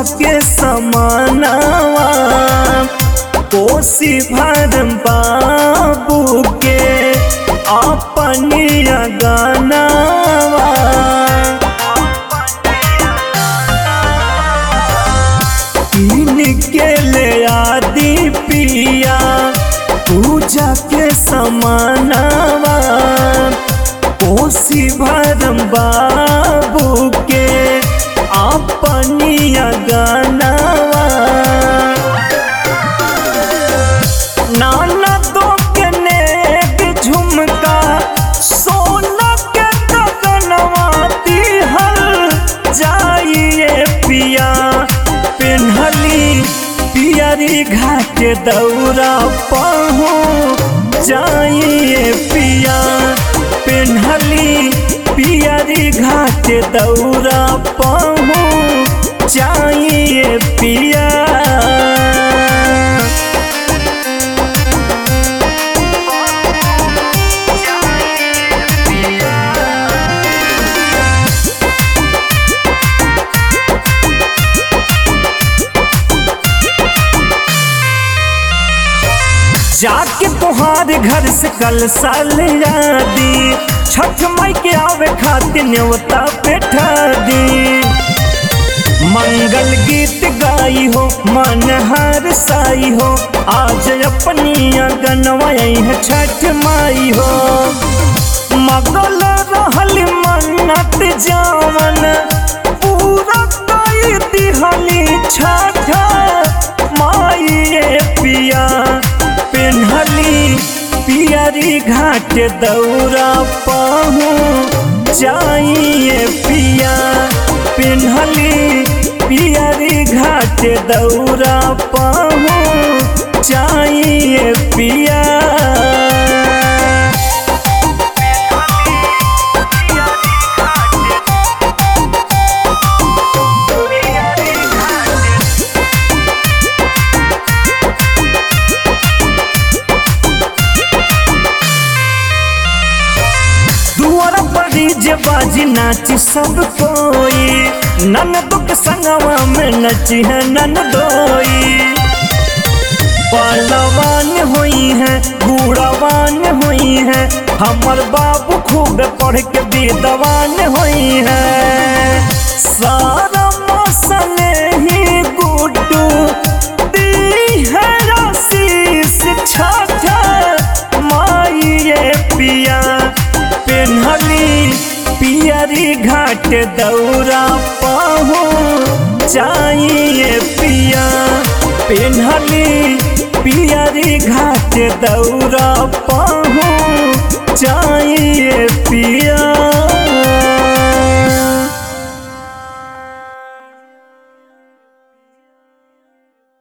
के समानावा कोसी भरम बाबू के अपनिया गानावा के ले आदि पिया पूजा के समानावा कोसी भरम बाबू के अपनिया गानावा नाना दो के नेक झुमका सोना के गगनवा दिहल जाइए पिया पिन्हली पियरी घाट दौरा पहू जाइए पिया पिन्हली पियरी घाट दौरा पहू जाइए पिया जाके तुहार घर से कल साल यादी छठ माई के आवे खातिर न्योता बैठा दी मंगल गीत गाई हो मन हर साई हो आज अपनी गनवाई है छठ माई हो मगल रहल मन्नत जावन पूरा कई दिहली छठ माई ये पिया पिन्हली पियरी घाट दौरा पहू जाइए पिया पिन्हली पियरी घाट दौरा पहू जाइए पिया दुआरा पड़ी जे बाजी नाची सब कोई नन दुख संगवा में नची है नन दोई पहलवान हुई है बूढ़ावान हुई है हमर बाबू खूब पढ़ के विद्वान हुई है सारा मौसम ही गुड्डू दी है आशीष छाछा माई ये पिया पिन्हली पियरी घाट दौरा पहू चाहिए पिया पिन्हली पियरी घाट दौरा पहू चाहिए पिया